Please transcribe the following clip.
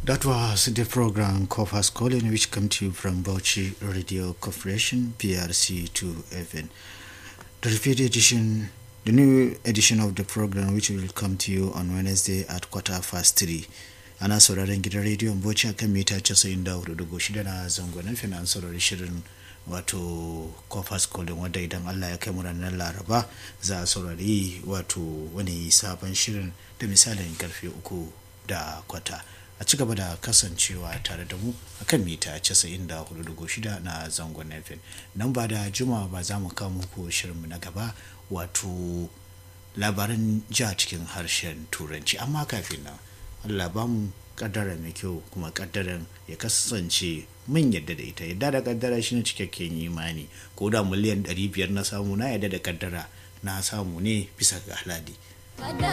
That was the program Coffers Calling, which come to you from Bauchi Radio Corporation, PRC 2FN. The repeat edition, the new edition of the program, which will come to you on Wednesday at quarter past three. Ana sauraron gidan rediyon Bauchi akan mita 94.6 na zangon FM an saurari shirin wato Coffers Calling wadda idan Allah ya kai mu ranar Laraba za a saurari wato wani sabon shirin da misalin karfe uku da kwata. a ci gaba da kasancewa tare da mu akan mita 94.6 na zangon FM. Nan ba da juma ba za mu kawo muku shirinmu na gaba wato labaran ja cikin harshen turanci amma kafin nan Allah ba mu kaddara mai kyau kuma kaddaran ya kasance mun yadda da ita yadda da kaddara shine cikakken imani ko da miliyan 500 na samu na yadda da kaddara na samu ne bisa ga haladi